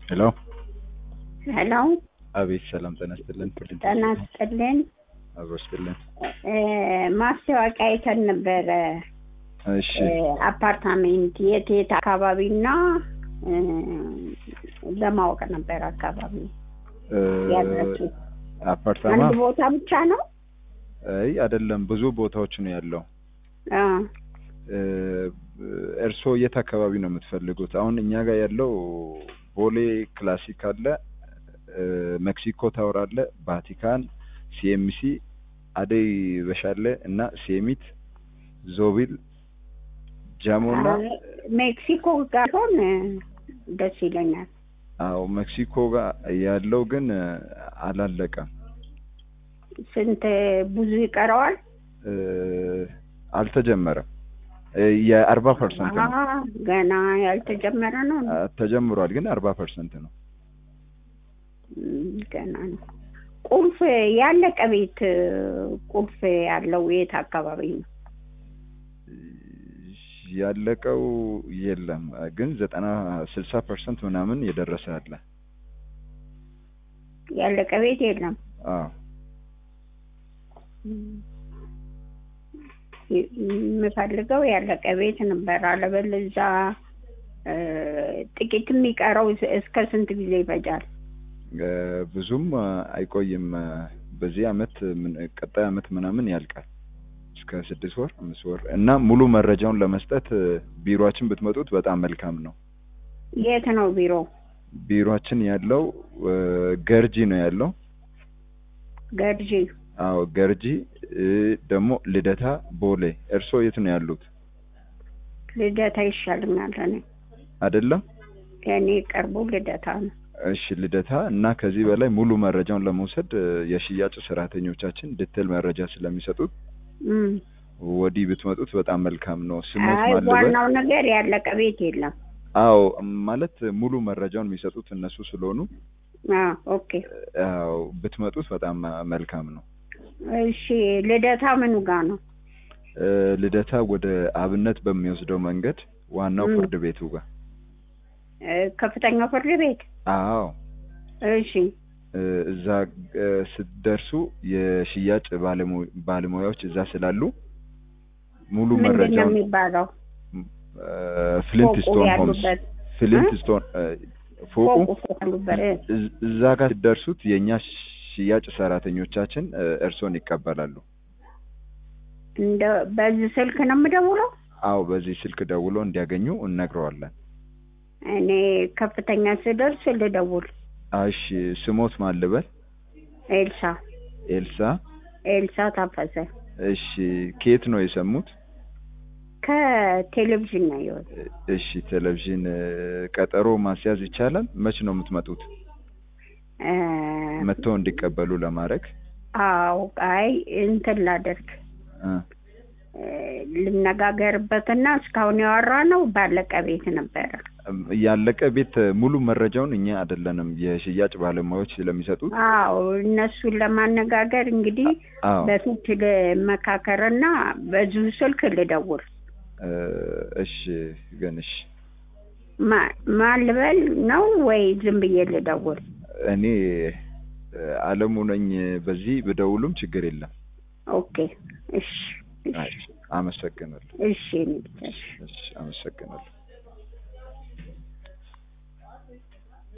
ሄሎ ሄሎ አቤት ሰላም ጤና ይስጥልን ጤና ይስጥልን አብሮ ይስጥልን እ ማስታወቂያ አይተን ነበረ እሺ እ አፓርታሜንት የት የት አካባቢና እ ለማወቅ ነበር አካባቢ እ ያላችሁ አፓርታማ አንድ ቦታ ብቻ ነው አይ አይደለም ብዙ ቦታዎች ነው ያለው አ እ እርስዎ የት አካባቢ ነው የምትፈልጉት አሁን እኛ ጋር ያለው ቦሌ ክላሲክ አለ እ ሜክሲኮ ታወር አለ ቫቲካን ሲኤምሲ አደይ በሻለ እና ሴሚት ዞቢል ጃሞና ሜክሲኮ ጋር ሆን ደስ ይለኛል አዎ ሜክሲኮ ጋር ያለው ግን አላለቀም ስንት ብዙ ይቀረዋል እ አልተጀመረም እ የአርባ ፐርሰንት ነው አ ገና ያልተጀመረ ነው አ፣ ተጀምሯል ግን አርባ ፐርሰንት ነው እም፣ ገና ነው ቁልፍ ያለቀ ቤት ቁልፍ ያለው የት አካባቢ ነው ያለቀው የለም ግን ዘጠና ስልሳ ፐርሰንት ምናምን የደረሰ አለ ያለቀ ቤት የለም አዎ የምፈልገው ያለቀ ቤት ነበር። አለበለዚያ እ ጥቂት የሚቀረው እስከ ስንት ጊዜ ይፈጃል? እ ብዙም አይቆይም በዚህ አመት ምን- ቀጣይ አመት ምናምን ያልቃል እስከ ስድስት ወር አምስት ወር እና ሙሉ መረጃውን ለመስጠት እ ቢሮአችን ብትመጡት በጣም መልካም ነው የት ነው ቢሮ? ቢሮአችን ያለው እ ገርጂ ነው ያለው ገርጂ። አዎ ገርጂ እ ደግሞ ልደታ ቦሌ እርስዎ የት ነው ያሉት ልደታ ይሻልኛል። እኔ አይደለም የእኔ ቅርቡ ልደታ ነው። እሺ ልደታ እና ከዚህ በላይ ሙሉ መረጃውን ለመውሰድ እ የሽያጭ ሰራተኞቻችን ዲቴል መረጃ ስለሚሰጡት እም። ወዲህ ብትመጡት በጣም መልካም ነው ስሞት አይ ማልበል ዋናው ነገር ያለቀ ቤት የለም። አዎ ማለት ሙሉ መረጃውን የሚሰጡት እነሱ ስለሆኑ አ ኦኬ። አዎ ብትመጡት በጣም መልካም ነው እሺ ልደታ ምኑ ጋር ነው? እ ልደታ ወደ አብነት በሚወስደው መንገድ ዋናው ም። ፍርድ ቤቱ ጋር እ ከፍተኛው ፍርድ ቤት። አዎ እሺ እ እዛ እ ስትደርሱ የሽያጭ ባለሙ- ባለሙያዎች እዛ ስላሉ ሙሉ ምንድን ነው መረጃውን የሚባለው? እ ፍሊንት ፎቁ ስቶን ሆምስ ያሉበት ፍሊንት እ? ስቶን እ ፎቁ ፎቁ ያሉበት እ። እዝ- እዛ ጋር ስትደርሱት የእኛ ሽያጭ ሰራተኞቻችን እ እርስዎን ይቀበላሉ እንደ በዚህ ስልክ ነው የምደውለው? አዎ በዚህ ስልክ ደውሎ እንዲያገኙ እነግረዋለን እኔ ከፍተኛ ስደርስ ልደውል። እሺ ስሞት ማን ልበል ኤልሳ ኤልሳ ኤልሳ ታፈሰ እሺ ከየት ነው የሰሙት ከቴሌቪዥን ነው የወጣ። እሺ ቴሌቪዥን እ ቀጠሮ ማስያዝ ይቻላል መች ነው የምትመጡት እ መጥተው እንዲቀበሉ ለማድረግ አዎ አይ እንትን ላደርግ እ እ ልነጋገርበትና እስካሁን ያወራ ነው ባለቀ ቤት ነበረ። ያለቀ ቤት ሙሉ መረጃውን እኛ አይደለንም የሽያጭ ባለሙያዎች ስለሚሰጡት አዎ እነሱን ለማነጋገር እንግዲህ አዎ በፊት ልመካከርና በዚሁ ስልክ ልደውል። እ እሺ ግን እሺ ማ- ማን ልበል ነው ወይ ዝም ብዬ ልደውል? እኔ እ አለሙ ነኝ በዚህ ብደውሉም ችግር የለም ኦኬ እሺ እሺ አይ አመሰግናለሁ እሺ እኔ ብቻ እሺ። እሺ አመሰግናለሁ